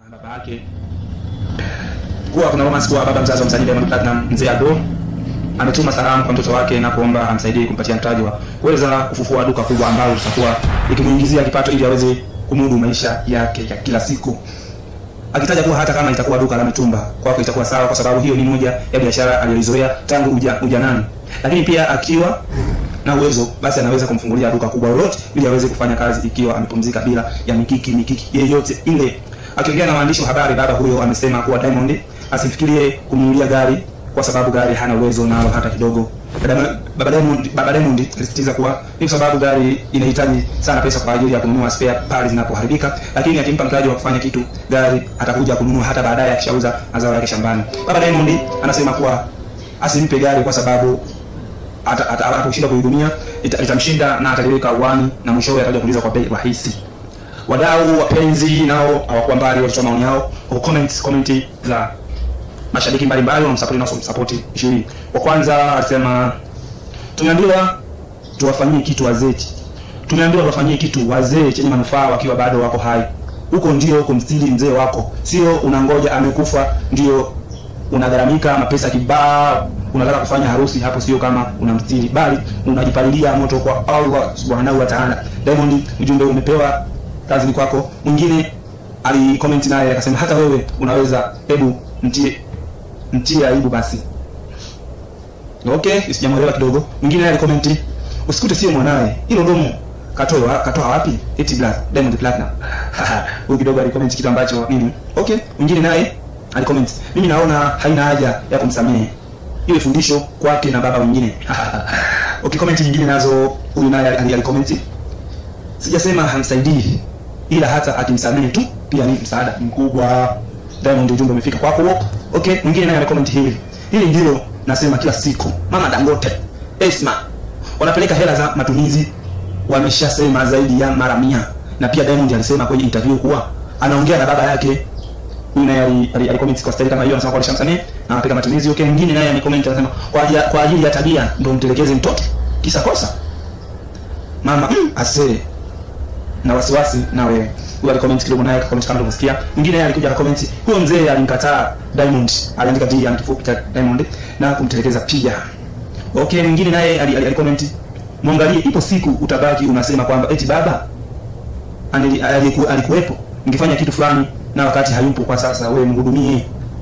baba yake kuwa kuna romance kuwa baba mzazi wa msanii Diamond Platinum mzee Ado ametuma salamu kwa mtoto wake na kuomba amsaidie kumpatia mtaji wa kuweza kufufua duka kubwa ambalo litakuwa likimuingizia kipato ili aweze kumudu maisha yake ya kila siku akitaja kuwa hata kama itakuwa duka la mitumba kwako itakuwa sawa kwa sababu hiyo ni moja ya biashara aliyoizoea tangu uja, ujanani lakini pia akiwa na uwezo basi anaweza kumfungulia duka kubwa lolote ili aweze kufanya kazi ikiwa amepumzika bila ya mikiki mikiki yeyote ile akiongea na waandishi wa habari baba huyo amesema kuwa Diamond asifikirie kumnunulia gari kwa sababu gari hana uwezo nalo hata kidogo Baba- baba Diamond baba Diamond alisisitiza kuwa ni kwa sababu gari inahitaji sana pesa kwa ajili ya kununua spare pale zinapoharibika lakini akimpa mtaji wa kufanya kitu gari atakuja kununua hata baadaye akishauza mazao yake shambani baba Diamond anasema kuwa asimpe gari kwa sababu ata- ata- atakaposhinda kuhudumia ita- itamshinda na ataliweka uani na mwishowe atakuja kuuliza kwa bei rahisi wadau wapenzi nao hawakuwa mbali walitoa maoni yao kwa comments comment za mashabiki mbalimbali wanamsapoti na wasomsapoti ishirini wa kwanza alisema tumeambiwa tuwafanyie kitu wazee tumeambiwa tuwafanyie kitu wazee chenye manufaa wakiwa bado wako hai huko ndio kumstiri mzee wako sio unangoja amekufa ndio unagharamika mapesa kibao unataka kufanya harusi hapo sio kama unamstiri bali unajipalilia moto kwa Allah subhanahu wa ta'ala Diamond ujumbe umepewa kazi ni kwako mwingine alicomment naye akasema hata wewe unaweza hebu mtie mtie aibu basi okay sijamwelewa kidogo mwingine naye alicomment usikute sio mwanawe hilo domo katoa katoa wapi eti black diamond platinum huyu kidogo alicomment kitu ambacho nini okay mwingine naye alicomment mimi naona haina haja ya kumsamehe iwe fundisho kwake na baba wengine okay comment nyingine nazo huyu naye ali- alicomment sijasema hamsaidii ila hata akimsamehe tu pia ni msaada mkubwa diamond ujumbe umefika kwako okay mwingine naye amecomment hili hili ndilo nasema kila siku mama dangote esma wanapeleka hela za matumizi wameshasema zaidi ya mara mia na pia diamond alisema kwenye interview kuwa anaongea na baba yake huyu naye ali- ali- alicomment kwa staili kama hiyo anasema kwa alishamsamehe na anapeleka matumizi okay mwingine naye amecomment anasema kwa ajili, kwa ajili ya tabia ndio mtelekeze mtoto kisa kosa mama mm, asee na wasiwasi na wewe huyo alicomment kidogo naye akacomment kama ulivyosikia mwingine naye alikuja akacomment huyo mzee alimkataa Diamond aliandika D yani kifupi cha Diamond na kumtelekeza pia okay mwingine naye ali- ali- alicomment mwangalie ipo siku utabaki unasema kwamba eti baba andili- aliku- alikuwepo ningefanya kitu fulani na wakati hayupo kwa sasa wewe mhudumie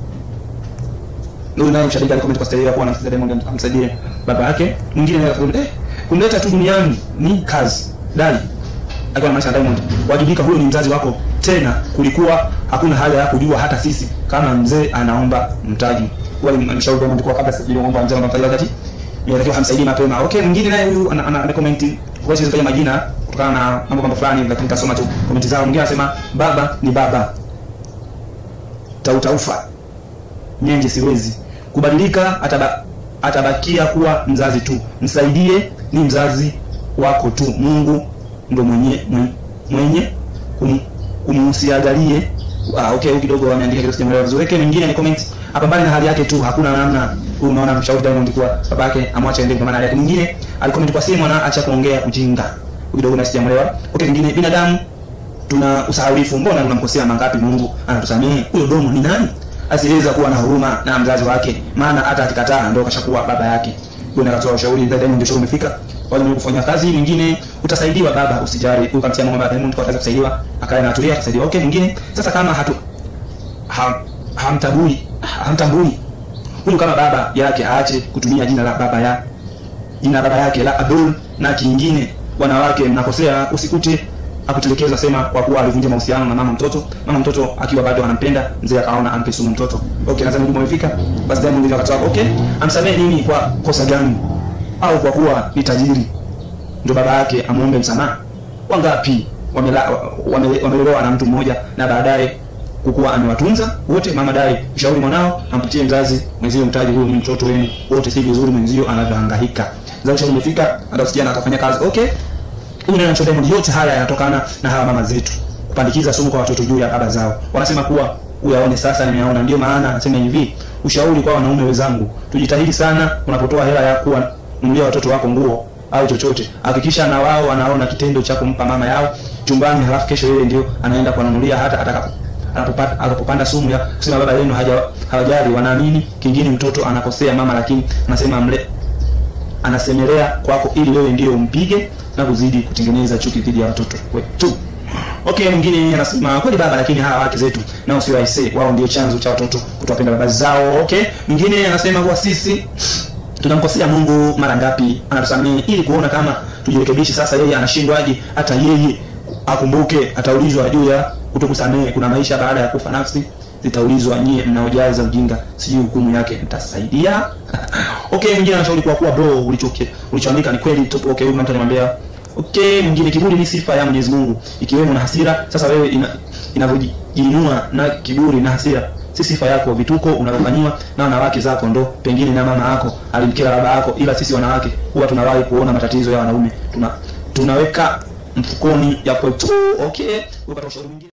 huyu naye mshabiki alicomment kwa staili ya kuwa anamsaidia Diamond amsaidie baba yake mwingine naye akacomment eh kumleta tu duniani ni kazi dai akiwa na Diamond wajibika huyo ni mzazi wako tena kulikuwa hakuna haja ya kujua hata sisi kama mzee anaomba mtaji wale mshauri Diamond kwa kabla sijui omba mzee anaomba mtaji wakati inatakiwa hamsaidii mapema okay mwingine naye huyu ana, ana, ana comment kwa sababu majina kutokana na mambo mambo fulani lakini kasoma tu comment zao mwingine anasema baba ni baba tautaufa nyenje siwezi kubadilika ataba, atabakia kuwa mzazi tu msaidie ni mzazi wako tu mungu ndo mwenye mwenye, mwenye kum, kumhusiagalie ah, okay huyu kidogo ameandika kidogo sijamwelewa vizuri okay mwingine ni comment apambane na hali yake tu hakuna namna huyu unaona mshauri Diamond kwa babake amwache aende kwa maana yake mwingine alicomment kwa simu na acha kuongea ujinga huyu kidogo na sijamwelewa okay mwingine binadamu tuna usahaulifu mbona tunamkosea mangapi mungu anatusamehe huyo domo ni nani asiweza kuwa na huruma na mzazi wake maana hata akikataa ndo kashakuwa baba yake huyo nakatoa ushauri ndio Diamond ndio umefika wale wenye kufanya kazi mwingine utasaidiwa baba usijali huyu kamtia mama Diamond kwa kazi kusaidiwa akae na atulia atasaidiwa okay mwingine sasa kama hatu ham, hamtambui hamtambui huyu kama baba yake aache kutumia jina la baba ya jina la baba yake la Abdul na kingine wanawake mnakosea usikute akutelekeza sema kwa kuwa alivunja mahusiano na mama mtoto mama mtoto akiwa bado anampenda mzee akaona ampe sumu mtoto okay nadhani ujumbe umefika basi Diamond ndio akatoa okay amsamehe nini kwa kosa gani au kwa kuwa ni tajiri ndio baba yake amuombe msamaha wangapi wamela- wame- wamelelewa na mtu mmoja na baadaye kukuwa amewatunza wote mama dai ushauri mwanao ampatie mzazi mwenzio mtaji huyu ni mtoto wenu wote si vizuri mwenzio anavyohangaika mzazi ushauri umefika hata usijana akafanya kazi okay huyu neno cha Diamond yote haya yanatokana na hawa mama zetu kupandikiza sumu kwa watoto juu ya baba zao wanasema kuwa uyaone sasa nimeona ndio maana anasema hivi ushauri kwa wanaume wenzangu tujitahidi sana unapotoa hela ya kuwa nunulia watoto wako nguo au chochote hakikisha na wao wanaona kitendo cha kumpa mama yao chumbani halafu kesho yeye ndio anaenda kuwanunulia hata atakapo anapopata anapopanda sumu ya kusema baba yenu haja hawajali wanaamini kingine mtoto anakosea mama lakini anasema mle anasemelea kwako ili wewe ndio umpige na kuzidi kutengeneza chuki dhidi ya watoto wetu okay mwingine anasema kweli baba lakini hawa wake zetu nao sio aise wao ndio chanzo cha watoto kutowapenda baba zao okay mwingine anasema kuwa sisi tunamkosea mungu mara ngapi anatusamehe ili kuona kama tujirekebishe sasa yeye anashindwaje hata yeye akumbuke ataulizwa juu ya kutokusamehe kuna maisha baada ya kufa nafsi zitaulizwa nyie mnaojaza ujinga sijui hukumu yake mtasaidia okay mwingine anashauri kwa kuwa bro ulichoke ulichoandika ni kweli tu okay huyu mtu anamwambia okay mwingine kiburi ni sifa ya Mwenyezi Mungu ikiwemo na hasira sasa wewe ina, inavyojiinua na kiburi na hasira si sifa yako vituko unavyofanyiwa na wanawake zako ndo pengine na mama yako alimkera baba yako ila sisi wanawake huwa tunawahi kuona matatizo ya wanaume tuna tunaweka mfukoni ya kwetu okay ukatoa ushauri mwingine